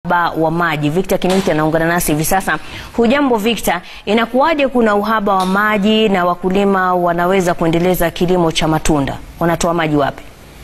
Uhaba wa maji. Victor Kiniti anaungana nasi hivi sasa. Hujambo Victor, inakuwaje kuna uhaba wa maji na wakulima wanaweza kuendeleza kilimo cha matunda? Wanatoa maji wapi?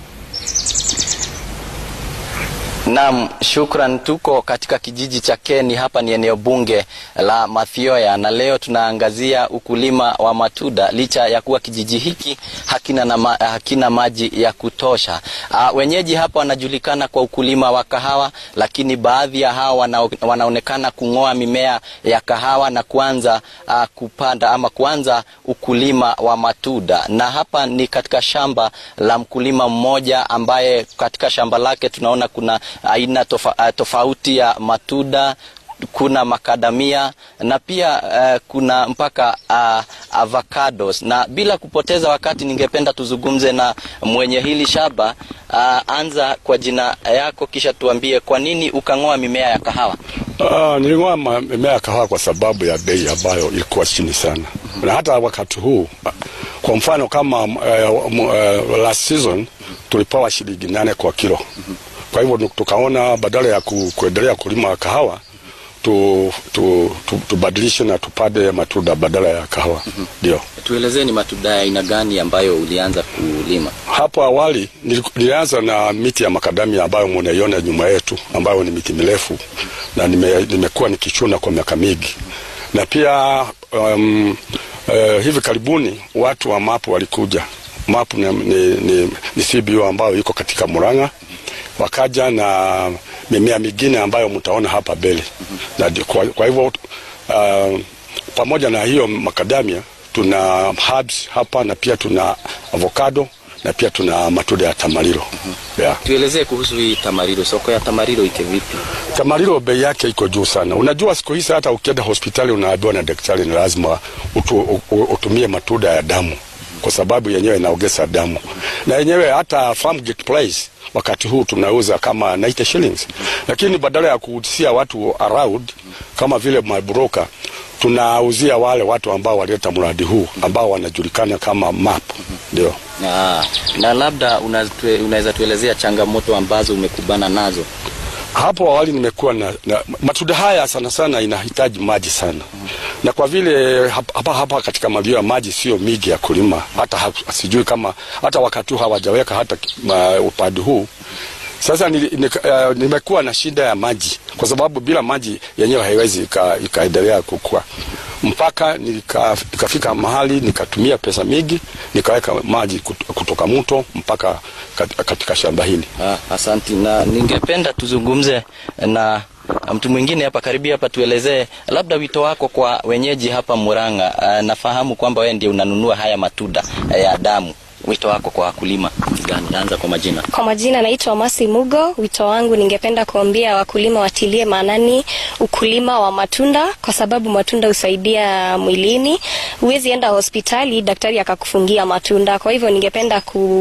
Naam, shukran. Tuko katika kijiji cha Keni, hapa ni eneo bunge la Mathioya, na leo tunaangazia ukulima wa matunda, licha ya kuwa kijiji hiki hakina, na ma, hakina maji ya kutosha. Uh, wenyeji hapa wanajulikana kwa ukulima wa kahawa, lakini baadhi ya hawa wana, wanaonekana kung'oa mimea ya kahawa na kuanza uh, kupanda ama kuanza ukulima wa matunda, na hapa ni katika shamba la mkulima mmoja ambaye katika shamba lake tunaona kuna aina tofa, tofauti ya matunda kuna makadamia na pia uh, kuna mpaka uh, avocados. Na bila kupoteza wakati, ningependa tuzungumze na mwenye hili shamba uh, anza kwa jina yako, kisha tuambie kwa nini ukang'oa mimea ya kahawa. Uh, niling'oa mimea ya kahawa kwa sababu ya bei ambayo ilikuwa chini sana. mm -hmm. Na hata wakati huu kwa mfano kama uh, uh, last season tulipewa shilingi nane kwa kilo. mm -hmm. Kwa hivyo tukaona badala ya ku, kuendelea kulima kahawa tu, tu, tu, tubadilishe na tupande matunda badala ya kahawa ndio. mm -hmm. Tuelezee ni matunda ya aina gani ambayo ulianza kulima? Hapo awali nilianza na miti ya makadamia ambayo mnaiona nyuma yetu ambayo ni miti mirefu na nime, nimekuwa nikichuna kwa miaka mingi na pia um, uh, hivi karibuni watu wa mapu walikuja. Mapu ni, ni, ni, ni CBO ambayo iko katika Murang'a wakaja na mimea mingine ambayo mtaona hapa mbele. Na kwa, kwa hivyo uh, pamoja na hiyo makadamia tuna herbs hapa na pia tuna avocado na pia tuna matunda ya tamarilo. Yeah. Tuelezee kuhusu hii tamarilo, soko ya tamarilo iko vipi? Tamarilo bei yake iko juu sana. Unajua siku hizi hata ukienda hospitali unaambiwa na daktari ni lazima utu, utumie matunda ya damu kwa sababu yenyewe inaongeza damu na yenyewe hata Farmgate Place wakati huu tunauza kama 90 shillings, lakini badala ya kuuzia watu around kama vile mabroka tunauzia wale watu ambao walileta mradi huu ambao wanajulikana kama MAP. Ndio. Ah, na labda unaweza tuelezea changamoto ambazo umekubana nazo? Hapo awali nimekuwa na, na matunda haya sana sana inahitaji maji sana mm. na kwa vile hapa hapa katika mavio ya maji sio mingi ya kulima, hata ha, sijui kama hata wakati huu hawajaweka hata upande huu sasa ni, ni, uh, nimekuwa na shida ya maji kwa sababu bila maji yenyewe haiwezi ikaendelea ika kukua mpaka nikafika nika mahali nikatumia pesa mingi nikaweka maji kutoka mto mpaka katika shamba hili. Ah, asanti. Na ningependa tuzungumze na mtu mwingine hapa karibia hapa, tuelezee labda wito wako kwa wenyeji hapa Murang'a. Ah, nafahamu kwamba wewe ndiye unanunua haya matunda ya damu wito wako kwa wakulima gani? Anza kwa majina. Kwa majina naitwa Masi Mugo. Wito wangu ningependa kuambia wakulima watilie maanani ukulima wa matunda, kwa sababu matunda husaidia mwilini. Huwezi enda hospitali daktari akakufungia matunda. Kwa hivyo ningependa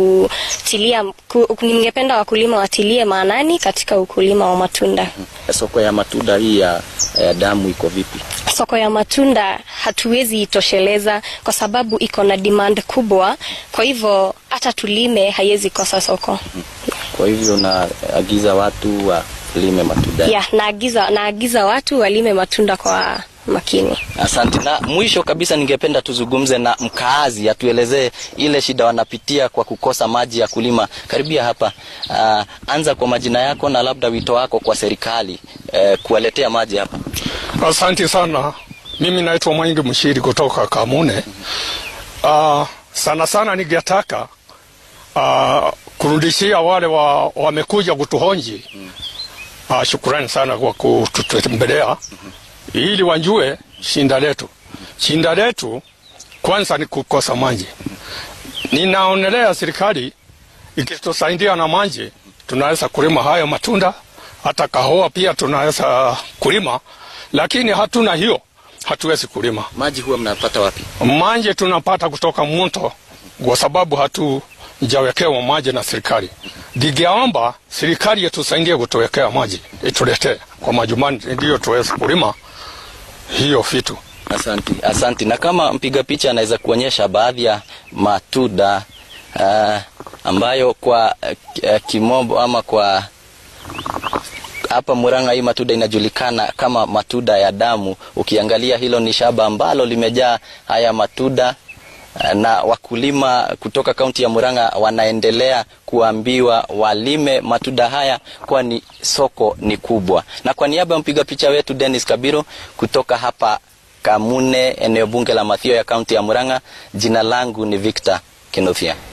kutilia ku, ningependa wakulima watilie maanani katika ukulima wa matunda. Soko ya matunda hii ya, ya damu iko vipi? Soko ya matunda hatuwezi itosheleza kwa sababu iko na demand kubwa, kwa hivyo hata tulime haiwezi kosa soko. Kwa hivyo naagiza watu walime matunda. Yeah, naagiza naagiza watu walime matunda kwa makini. Asante. Na mwisho kabisa, ningependa tuzungumze na mkaazi, atuelezee ile shida wanapitia kwa kukosa maji ya kulima. Karibia hapa. Uh, anza kwa majina yako na labda wito wako kwa serikali uh, kuwaletea maji hapa. Asante sana. Mimi naitwa Mwingi Mshiri kutoka Kamune. Uh, sana sana ningetaka uh, kurudishia wale wa, wamekuja kutuhonji uh, shukrani sana kwa kututembelea ili wajue shinda letu. Shinda letu kwanza ni kukosa maji. Ninaonelea serikali ikitusaidia na maji, tunaweza kulima hayo matunda, hata kahawa pia tunaweza kulima, lakini hatuna hiyo, hatuwezi kulima. Maji huwa mnapata wapi? Maji tunapata kutoka mto, kwa sababu hatujawekewa maji na serikali. Ningeomba serikali itusaidie kutuwekea maji, ituletee kwa majumbani, ndio tuweze kulima hiyo vitu. Asanti, asanti. Na kama mpiga picha anaweza kuonyesha baadhi ya matunda uh, ambayo kwa uh, kimombo ama kwa hapa Murang'a hii matunda inajulikana kama matunda ya damu. Ukiangalia hilo ni shamba ambalo limejaa haya matunda na wakulima kutoka kaunti ya Murang'a wanaendelea kuambiwa walime matunda haya kwani soko ni kubwa. Na kwa niaba ya mpiga picha wetu Dennis Kabiro kutoka hapa Kamune, eneo bunge la Mathioya ya kaunti ya Murang'a, jina langu ni Victor Kinothia.